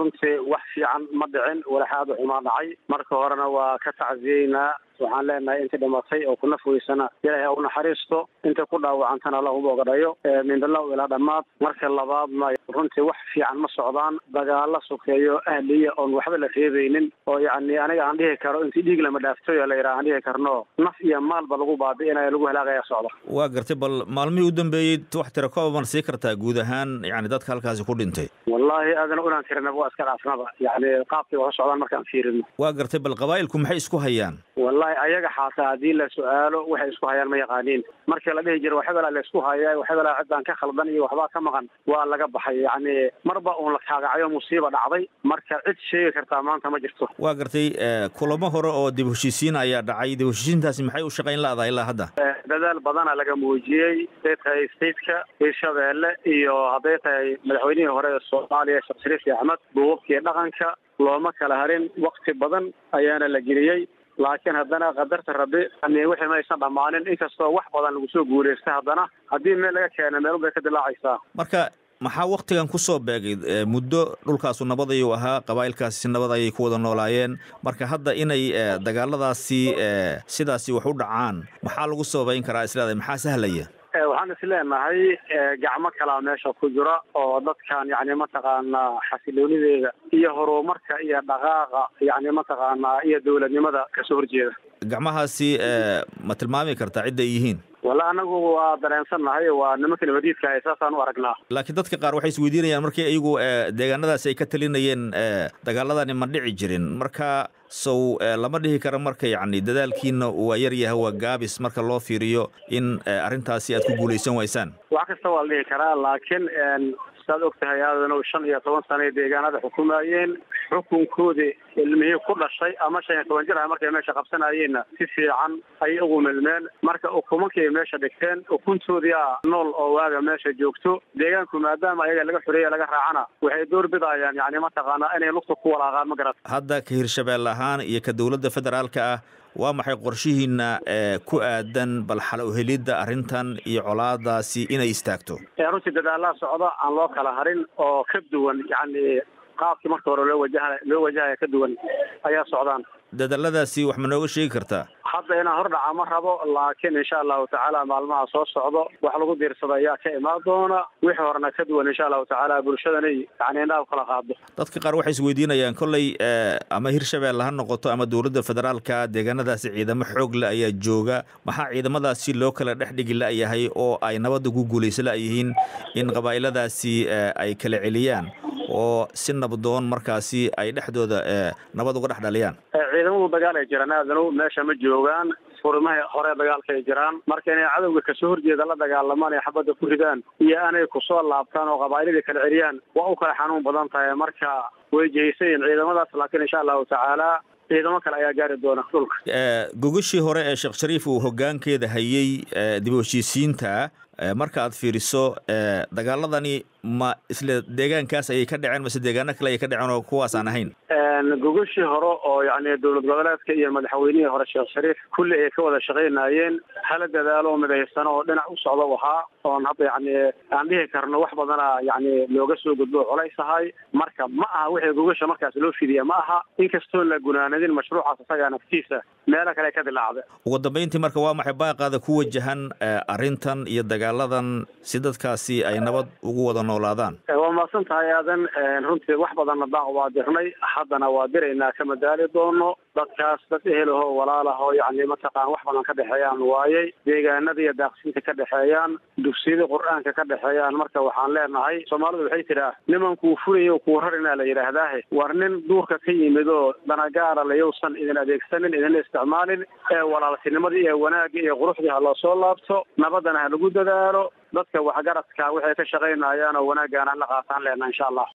runtii wax fiican ma dhicin walaxaada xumaa dhacay marka horena waa ka tacsiyeynaa waxaan leenahay inta dhimatay oo ku naf weysana ilaahay ha u naxariisto inta ku dhaawacantana alla uma ogadhayo mindalaw ilaa dhammaad marka labaadna runtii wax fiican ma socdaan dagaalo sokeeyo ahliya oon waxba la reebaynin oo yacni aniga aan dhihi karo intii dhiig lama dhaaftoy la yidhaha aan dhihi karno naf iyo maalba lagu baabi'inaya lagu halaagaya socda waa gartay bal maalmihii u dambeeyey wax tira kooban sii kartaa guud ahaan yani dadka halkaasi ku dhintay wallaahi aadana unaan tirinaba waa iska dhaafnaba yacni qaabkay wax u socdaan markaan fiirino waa gartay bal qabaa'ilku maxay isku hayaan wallahi ayaga xataa haddii la su-aalo waxay isku hayaan ma yaqaaniin markii la dhihi jira waxbala la isku haya waxbala ciddaan ka khaldan iyo waxbaa ka maqan waa laga baxay yacni marba uun la kaagacayo musiiba dhacday marka cid sheegi kartaa maanta ma jirto waa gartay kulamo hore oo dib heshiisiin ayaa dhacay dib heshiisiintaasi maxay u shaqayn la-dahay ilaa hadda dadaal badana laga muujiyey hadday tahay stateka hirshabeelle iyo hadday tahay madaxweynihii hore ee soomaaliya sheekh shariif axmed duubabkii dhaqanka looma kala harin wakti badan ayaana la geliyey laakiin haddana qadarta rabbi wixii maysan dhammaanin inkastoo wax badan lagu soo guulaystay haddana haddii meel laga keena meel unbay ka dilaacaysaa marka maxaa waktigan kusoo beegay muddo dhulkaasu nabad ayuu ahaa qabaa'ilkaasi si nabad ayay ku wada noolaayeen marka hadda inay dagaaladaasi sidaasi wax u dhacaan maxaa lagu sababayn karaa isleedahay maxaa sahlaya waxaan is leenahay gacmo kalaa meesha ku jira oo dadkan yani mataqaanaa xasiloonideeda iyo horumarka iyo dhaqaaqa yani mataqaanaa iyo dowladnimada kasoo horjeeda gacmahaasi ma tilmaami kartaa cidda ay yihiin walla anagu waa dareensannahay waa nimanka nabadiidka ah saasaan u aragnaa laakiin dadka qaar waxay isweydiinayaan markii iyagu deegaanadaasi ay ka talinayeen dagaaladani ma dhici jirin marka sow lama dhihi karo marka yacni dadaalkiina waa yar yahay waa gaabis marka loo fiiriyo in arrintaasi aad ku guulaysan waysaan wax kasta waa la dhihi karaa laakiin saad og tahay aadanow shan iyo toban sana ay deegaanada xukumayeen xukunkoodii ilmihii ku dhashay ama shan iyo toban jir ah markay meesha qabsanayeenna si fiican ayay ugu milmeen marka ukumankii ay meesha dhigteen ukuntoodii a nool oo waaga meesha joogto deegaanku maadaama ayaga laga xoreeya laga raacana waxay door bidayaan yani mataqaanaa inay lugta ku walaaqaan ma garat hadda ka hirshabelle ahaan iyo ka dowladda federaalka ah waa maxay qorshihiina ku aadan bal xal uhelidda arrintan iyo colaadaasi inay istaagto runtii dadaalaa socda aan loo kala harin oo ka duwan yacni qaabkii marka hore loo wajaha loo wajahaya ka duwan ayaa socdaan dadaaladaasi wax ma nooga sheegi kartaa hadda inaan hordhaca ma rabo laakiin insha allahu tacaala maalmaha soo socdo wax lagu diirsada ayaa ka imaan doona wixii horena ka duwan insha allahu tacaala bulshadanay yani indhaha kala qaado dadka qaar waxay isweydiinayaan kolley ama hirshabelle ha noqoto ama dowladda federaalka deegaanadaasi ciidamo xoog le ayaa jooga maxaa ciidamadaasi loo kala dhex dhigi la-yahay oo ay nabadda ku guulaysa la-yihiin in qabaa'iladaasi ay kala celiyaan oo si nabdoon markaasi ay dhexdooda nabad uga dhex dhaliyaan ciidamadu dagaal ay jiraan aadanow meesha ma joogaan furimaha hore dagaalka ay jiraan marka inay cadowga kasoo horjeeda la dagaalamaan ay xabadda ku ridaan iyo aanay kusoo laabtaan oo qabaa'iladii kala celiyaan waa u kala xanuun badan tahay marka way jehaysayiin ciidamadaas laakiin insha allahu tacaala ciidamo kale ayaa gaari doona dhulka gogashii hore ee sheekh shariif uu hoggaankeeda hayey dib u heshiisiinta marka aad fiiriso dagaaladani ma isla deegaankaas ayay ka dhaceen mase deegaano kale ayay ka dhaceen oo kuwaas aan ahayn gogashii hore oo yani dowlad goboleedka iyo madaxweynihii hore sheekh shariif kulli ay ka wada shaqaynayeen hala dadaalo midaysano oo dhinac u socda ahaa oon hadda yani aan dhihi karno wax badana yani looga soo gudbo colays ahay marka ma aha wixii gogasha markaas loo fidiya ma aha inkastoon la gunaanadin mashruucaas isagaa naftiisa meelo kale ka dilaacda ugu dambayntii marka waa maxay baaqaada ku wajahan arrintan iyo dagaaladan si dadkaasi ay nabad ugu wada noolaadaan waa mahadsan tahay aadan runtii wax badanna baaq waa dirnay haddana waa diraynaa kama daali doono dadkaas dad ehelaho walaalaho yani mataqaan wax badan ka dhexeeyaan waayey deegaanada iyo daaqsinta ka dhexeeyaan dugsiyada qur-aanka ka dhexeeyaan marka waxaan leenahay soomaalidu waxay tidhaah nimankuu fulayo kuu rarinaa la yidhaahdaahe war nin duurka ka yimid oo danagaara layousan idin adeegsanin idinla isticmaalin ee walaaltinimadii iyo wanaagii iyo quruxdii ha loo soo laabto nabadana ha lagu dadaalo dadka waxgaradka waxay ka shaqaynayaan oo wanaaggaana la qaataan leenaha insha allah